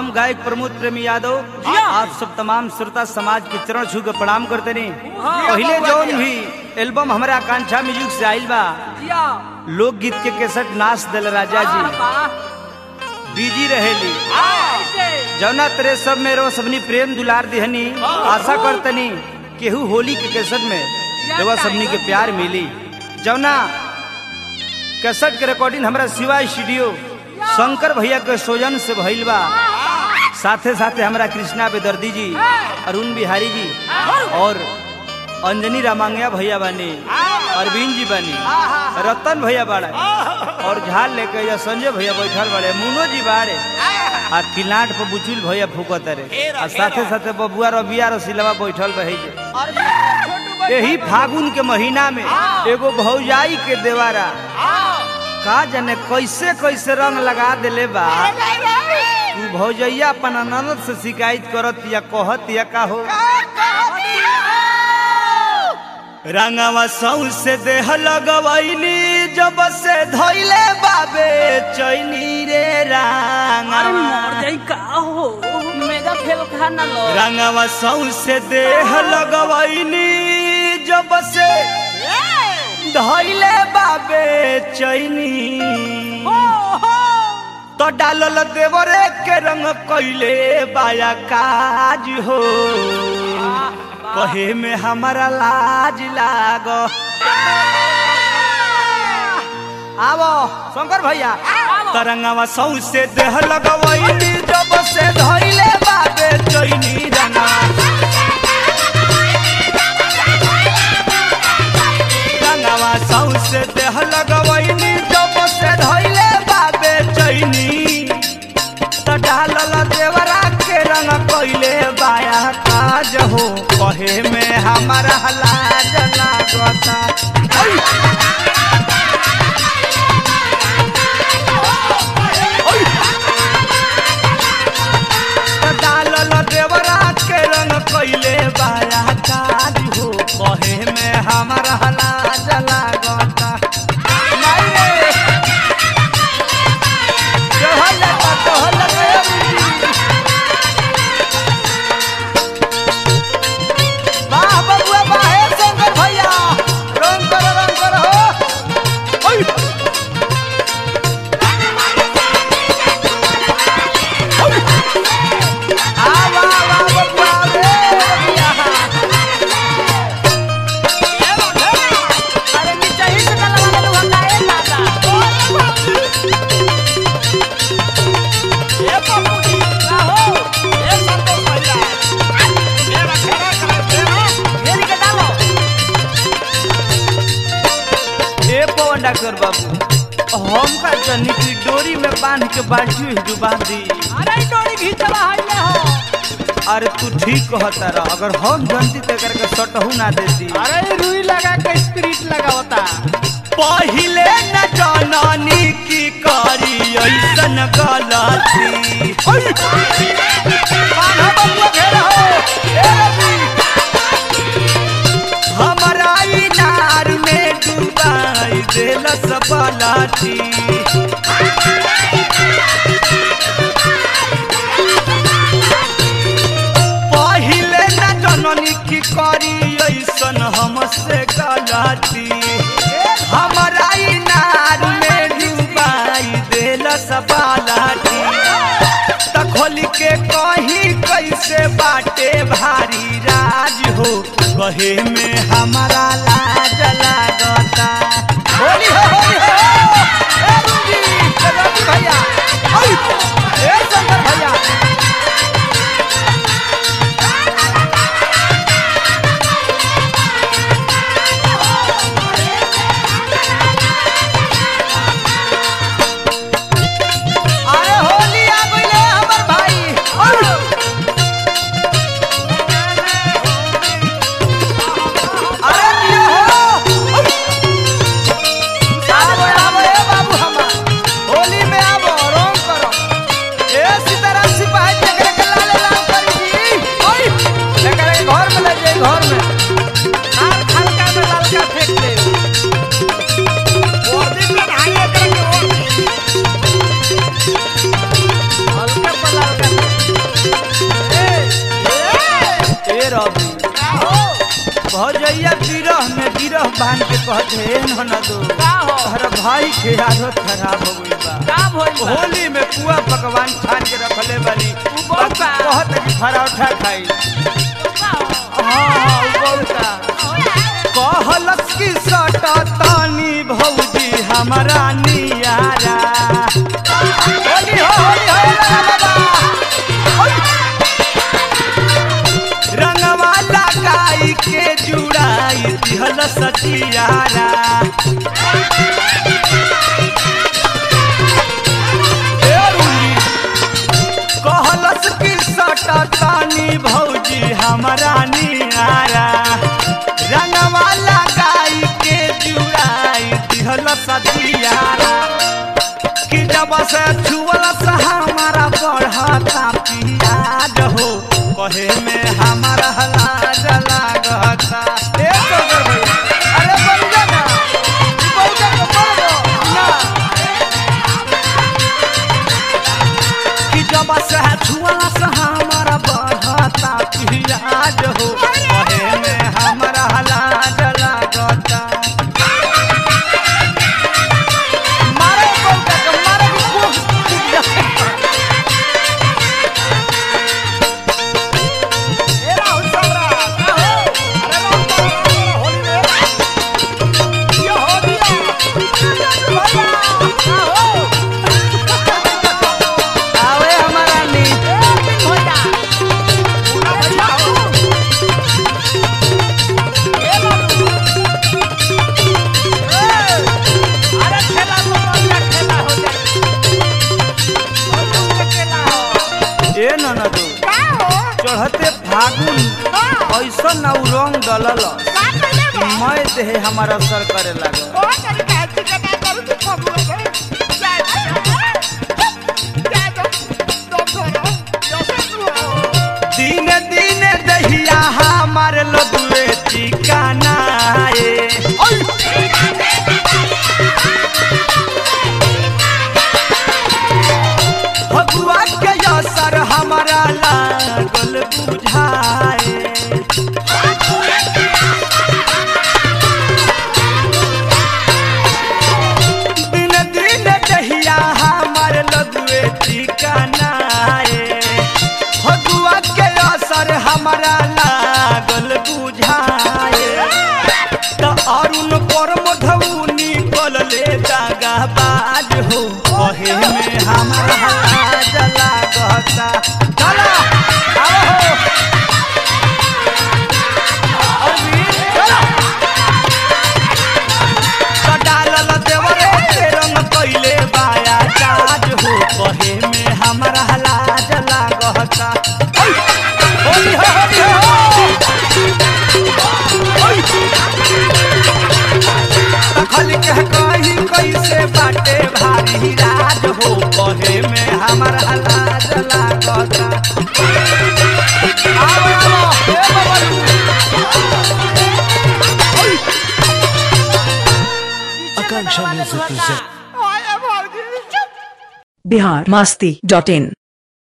हम गायक प्रमोद प्रेमी यादव जिया। आप सब तमाम श्रोता समाज के चरण छू के प्रणाम करते नी हाँ। पहले जौन भी एल्बम हमारा आकांक्षा म्यूजिक से आइल बा जिया लोकगीत के केसट नाच दल राजा जी बिजी रहेली जौना तेरे सब में रो सबनी प्रेम दुलार दिहनी आशा करतनी केहू होली के केसट में रवा सबनी के प्यार मिली जौना केसट के रिकॉर्डिंग हमरा शिवा स्टूडियो शंकर भैया के सोजन से भइल बा साथे साथे हमरा कृष्णा बेदर्दी जी अरुण बिहारी जी और अंजनी रामांगया भैया बानी अरविंद जी बानी रतन भैया बाड़ा और झाल लेके या संजय भैया बैठल बाड़े मुनो जी बाड़े आ किलाट पर बुचुल भैया फूकत रे आ साथे साथे बबुआ रबिया रसिलवा बैठल बहे जे यही फागुन के महीना में एगो भौजाई के देवारा का जाने कैसे कैसे रंग लगा देले बा तू भौजैया अपन ननद से शिकायत करत या कहत या का हो रंगवा सौ से देह लगवैली जब से धैले बाबे चैनी रे अरे रंगवा मर जाई का हो मेगा फेल खा ना लो रंगवा सौ से देह लगवैली जब से धैले बाबे चैनी हो हो तो डालल देवरे के रंग कैले बाया काज हो कहे में हमारा लाज लाग आवो शंकर भैया तरंगवा सौ से देह लगवैली जब से धैले बाबे चैनी रंगवा रंगवा सौ से देह लगवैली जब से धैले बाबे चैनी त डालल देवरा के रंग कैले बाया काज हो कहे में हमारा लाज लागता ऐ! ऐ! त डालल देवरा के रंग कैले बाया काज हो कहे में हमारा लाज लागता माई रे कहल का कहल गया वाह बबुआ वाह हे शंकर भैया रंग कर रंग कर हो ओय आ वाह वाह बबुआ रे भैया अरे नीचे ही से डाला वाला लोग हटाए दादा ये पपुड़ी का हो ये संतोष भैया मेरा खेरा खेरा मेरी के डालो ए पवन डॉक्टर बाबू हम का जनी की डोरी में बांध के बाल्टी में डुबा दी अरे डोरी घींचवा है ले हो अरे तू ठीक कहता रहा अगर हम जनती ते करके सटहू ना देती अरे रुई लगा के स्पिरिट लगावता पहिले न जननी की करी ऐसन गलती ओय! बांधा बबुआ घेरा हो, ए रवि! हमरा इनार में डुबाई देलस बलाठी पहिले न जननी की करी ऐसन हमसे गलती हमरा इनार में डुबाई देलस बालाठी त खोल के कही कैसे बाटे भारी राज हो कहे में हमारा लाज लागता होली हो होली हो ए रुंजी, ए रवि भैया ओय, ए शंकर भैया अरे होली आ गइले हमर भाई ओय! अरे दिया हो भौजैया बिरह में बिरह बांध के कहत हे ननदो का हो तोहर भाई के आदत खराब हो गई बा का भइल बा होली में पुआ पकवान छान के रखले बानी उ बहुत बा। कहत है कि पराठा खाई का हो हाँ हाँ उ बहुत बा। कहलस की सटा तानी भौजी हमारा नियारा होली हो होली हो ला ला ला। रंगवा लगाई के जुड़ाई दिहल सतियारा ए रुली, कहलस की सटा तानी भौजी हमारा नियारा रंगवा लगाई के जुड़ाई दिहल सतियारा कि जब से छुअल से हमारा बढ़ता पियाज हो कहे में हमारा लाज लागता ए सोगर भैया, अरे बन जा ना, ई बहुते के मर गो, ना। कि जब से छुअल से हमारा बढ़ता पियाज हो कहे में हमारा लाज लागता मारे बहुते के मारे के खूब खूब जाए। ए राहुल सबरा का हो अरे राहुल सबरा होली में ये हो दिया भैया का हो आवे हमारा नी ए दिन भैया पूरा भैया हो ए बाबू ए अरे खेला तो बढ़िया खेला हो जाए और तुम खेला हो ए ननदो का हो चढ़ते फागुन ऐसा न उ रंग डलल का कइले बा मैं देहे हमारा असर करे लागल ओ तरी का चिकना करू तू खबु जाए जाए तो तुम करो जैसे तू हो दिन दिन दहिया हमार लदुए ठिकाना ए भगुआ के असर हमारा लागल बुझाए दिन दिन दहिया हमार लदुए ठिकाना ए भगुआ के असर हमारा लागल बुझाए त अरुण पर मधुनी कलले दागा बाज हो कहे में हमारा लाज लागता चला आओ हो अरविंद, चला। त डालल देवरे के रंग कइले बाया जाज हो कहे में हमारा लाज लागता ओइ, होली हो होली हो ओइ। तखल के कही कैसे बाटे भारी राज हो कहे में हमारा लाज लागता आओ आओ हे बबलू Akanksha Music presents आए भौजी बिहार मस्ती डॉट इन